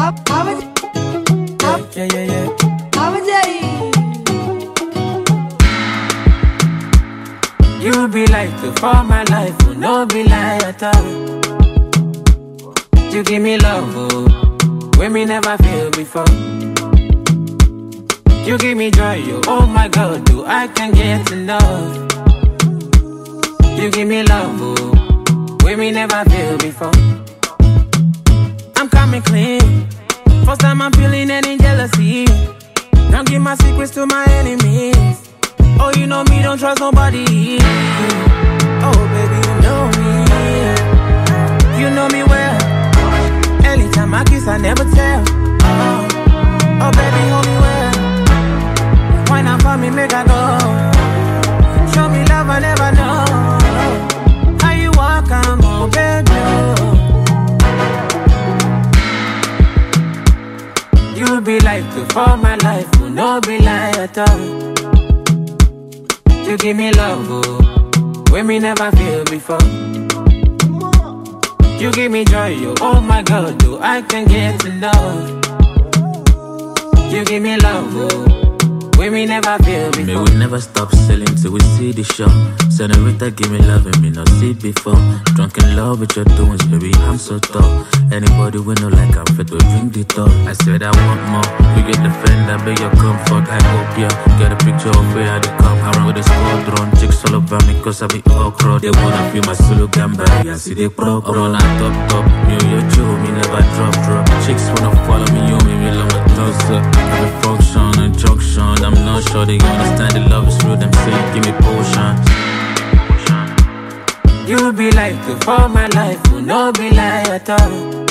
Yeah, yeah, yeah. You be like the for my life, will no be lie at all. You give me love, oh, when me never feel before. You give me joy, oh, oh my God, do I can get enough? You give me love, oh, when me never feel before. I'm coming clean. First time I'm feeling any jealousy. Don't give my secrets to my enemies. Oh, you know me, don't trust nobody. Oh, baby, you know me. You know me well. Anytime I kiss, I never tell. Oh, oh baby, hold me well. Why not for me, make I go? Show me love, I never know. How you walk, I'm on, baby. You be like the for my life, will no be lie at all. You give me love, oh, when me never feel before. You give me joy, oh, oh my God, do I can get enough? You give me love, oh, when me never feel May before. we never stop selling till we see the show. Senorita, give me love and me not see it before. Drunk in love with your doings, baby, I'm so tall. Anybody we know like I'm fit to drink the talk. I said I want more. We get the friend, I beg your comfort. I hope ya get a picture of where I dey come. I run with a squadron, chicks all over me cause I be all crowd. They wanna feel my solo gamba, I see they pro pro. Run on top top, me your Joe, me never drop drop. Chicks wanna follow me, you me me love my close up. Every function and junction, I'm not sure they understand the love is real. Them say give me potion. You be like the for my life, will no be lie at all.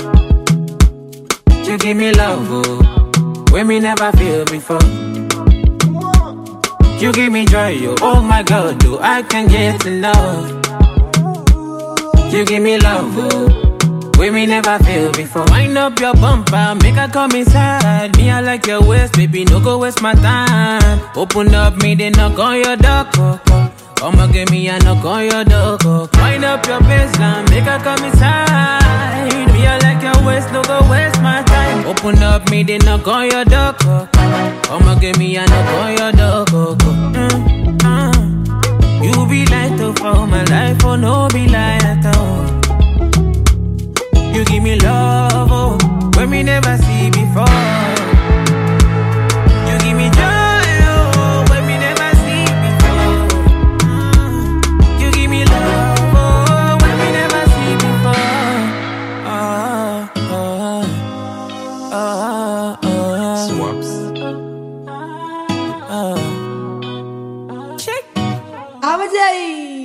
You give me love, oh, when me never feel before. You give me joy, oh, oh my God, do I can get enough? You give me love, oh, when me never feel before. Wind up your bumper, make her come inside. Me, I like your waist, baby, no go waste my time. Open up, me, they knock on your door. oh, oh. Come and give me a knock on your door. oh. Wind up your baseline, make her come inside. Me, I like your waist, no go waste my time. Open up, me, they knock on your door. oh, oh. Come and give me a knock on your door. oh, oh. Mm, uh. You be light up for my life, oh no be lie at all. You give me love, oh, when me never see before. You give me joy, oh, when me never see before. Mm. You give me love, oh, when me never see before. Ah, ah, ah, ah, Swaps. ah. Shake. Abajay.